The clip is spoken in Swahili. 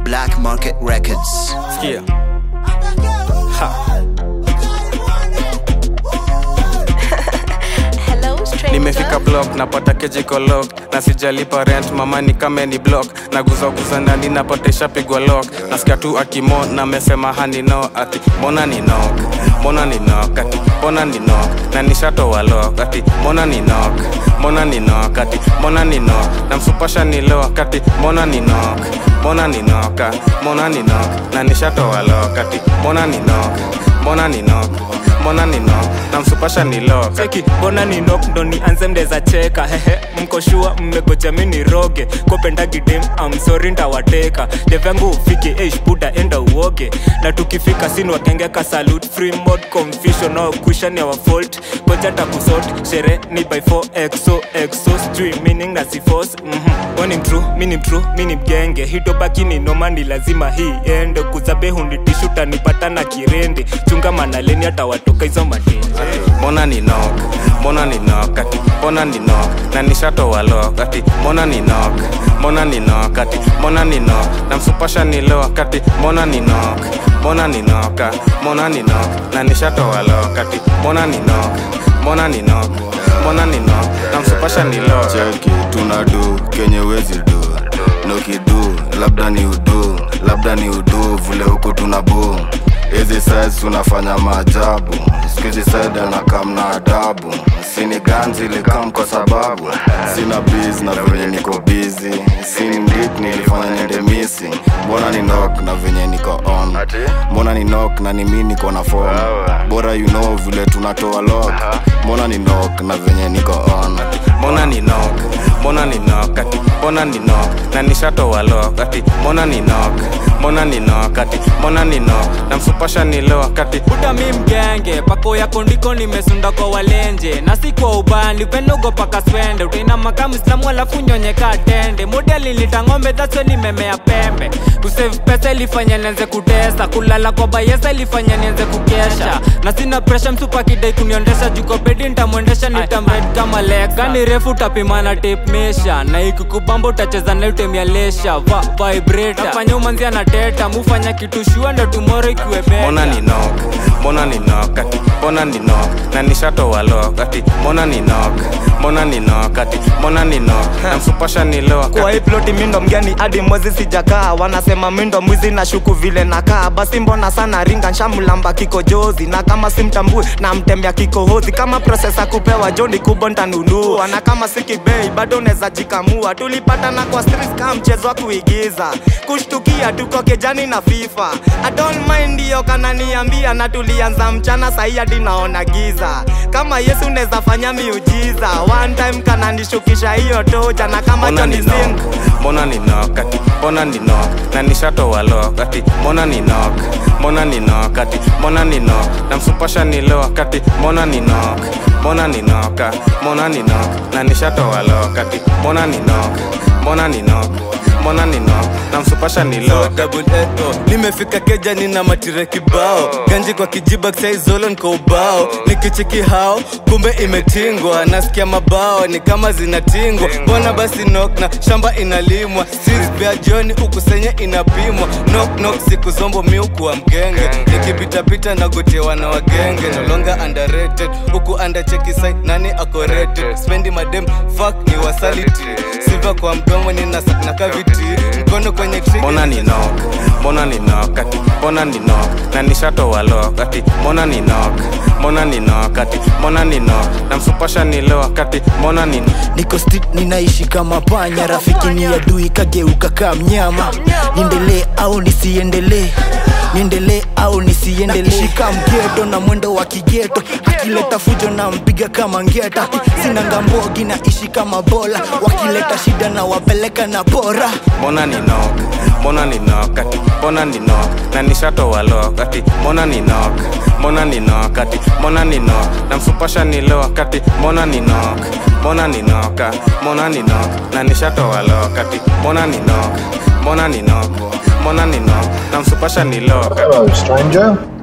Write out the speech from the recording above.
Black Market Records. Sikia. Ha. Hello, stranger. nimefika block napata kejiko lock na sijalipa rent mama ni kame ni block naguzaguza ndani napata ishapigwa lock nasikia tu akimo na mesema hani no ati mbona ni knock mbona ni knock ati mbona ni knock na nishatoa lock ati mbona ni knock mbona ni knock ati mbona ni knock na msupasha ni lock ati mbona ni knock mbona ni knock ah, mbona ni knock na nishatoa lock ati mbona ni knock mbona ni knock mbona ni knock na msupasha ni lock cheki mbona ni nok ndo nianze mdeza cheka hehe mkoshua mmegoja mi ni roge kopendagidem amsori ndawateka devyangu ufike eish buda enda uoge na tukifika sin wakengeka salut free mod confusion no cushion our fault koja takusot shere ni by 4 exo exo sijui meaning na si force mhm wani mtru mini mtru mini mgenge hitobaki ni noma ni lazima hii ende kuzabe hunditishuta nipata na kirende chunga manaleni hata watoka hizo matende mbona ni knock mbona ni knock ati mbona ni knock na nishatoa lock ati mbona ni knock mbona ni knock ati mbona ni knock na msupasha ni lock ati mbona ni knock mbona ni knock ah, mbona ni knock na nishatoa lock ati mbona ni knock mbona ni knock mbona ni knock na msupasha ni lock cheki tunadu kenye wezi du nokidu labda ni udu labda ni udu vile huku tuna bu hizi sides tunafanya maajabu skuizi side anakam na adabu sini ganzi likam kwa sababu sina biz na venye niko bizi sini mdik nilifanya niende missing mbona ni nok na venye niko on mbona ni nok na ni mi niko na form bora you know vile tunatoa lock mbona ni nok na venye niko on mbona ni knock mbona ni knock ati mbona ni knock na nishatoa lock ati mbona ni knock mbona ni knock ati mbona ni knock na msupasha ni lock ati buda mi mgenge pako yako ndiko nimesunda kwa walenje na si kwa ubani upenogo paka swende utainama kama islamu alafu nyonyeka tende modeli nitang'ombe dhaso nimemea pembe kusave pesa ilifanya nianze kutesa kulala kwa bayesa ilifanya nianze kukesha na sina presha msupa kidai kuniondesha juko bedi ntamwendesha nitamred kama leka ni refu utapimana tape mesha na ikikubamba utacheza na utemia lesha va vibrator nafanya umanzia na teta mufanya kitu shua ndo tumoro ikiwe beta mbona ni knock mbona ni knock ati mbona ni knock na nishatoa lock ati mbona ni knock mbona ni knock ati mbona ni knock na msupasha ni lock kwa hii ati ploti mindo mgeni hadi mwezi sijakaa wanasema mindo mwizi na shuku vile nakaa basi mbona sana ringa nshamlamba kikojozi na kama simtambui na mtembea kikohozi kama prosesa kupewa joni kubwa ntanunua na kama sikibei bado neza jikamua tulipatana kwa streets kama mchezo wa kuigiza kushtukia tuko kejani na fifa I don't mind hiyo kananiambia na tulianza mchana sahi hadi naona giza kama yesu neza fanya miujiza one time kananishukisha hiyo toja na kama mbona ni Johnny Sins knock mbona ni knock ati mbona ni knock na nishatoa lock ati mbona ni knock mbona ni knock ati mbona ni knock na msupasha ni lock ati mbona ni knock mbona ni knock ah, mbona ni knock na nishatoa lock ati mbona ni knock mbona ni knock mbona ni knock na msupasha ni lock double eto nimefika keja nina matire kibao ganji kwa kijiba saizolo niko ubao nikicheki hao kumbe imetingwa nasikia mabao ni kama zinatingwa mbona basi nok na shamba inalimwa Streets vya jioni ukusenye inapimwa nok nok siku zombo miukuwa mgenge nikipitapita nagotewa na wagenge nolonga underrated huku undercheki sai nani ako rated spendi madem fuck ni wasaliti siva kwa mdomo nina na kaviti mkono kwenye trigger. mbona ni knock mbona ni knock ati mbona ni knock na nishatoa lock ati mbona ni knock mbona ni knock ati mbona ni knock na msupasha ni lock ati mbona ni niko street ninaishi kama panya rafiki ni adui kageuka kaa mnyama niendelee au nisiendelee niendelee au nisiendelee shika mgeto na mwendo wa kigeto akileta fujo na mpiga kama ngeta sina ngambogi naishi kama bola wakileta shida na wapeleka na bora mbona ni knock mbona ni knock ati mbona ni knock na nishatoa lock ati mbona ni knock mbona ni knock ati mbona ni knock na msupasha ni lock ati mbona ni knock mbona ni knock ah, mbona ni knock na nishatoa lock ati mbona ni knock mbona ni knock mbona ni knock na msupasha ni lock ati Hello, stranger.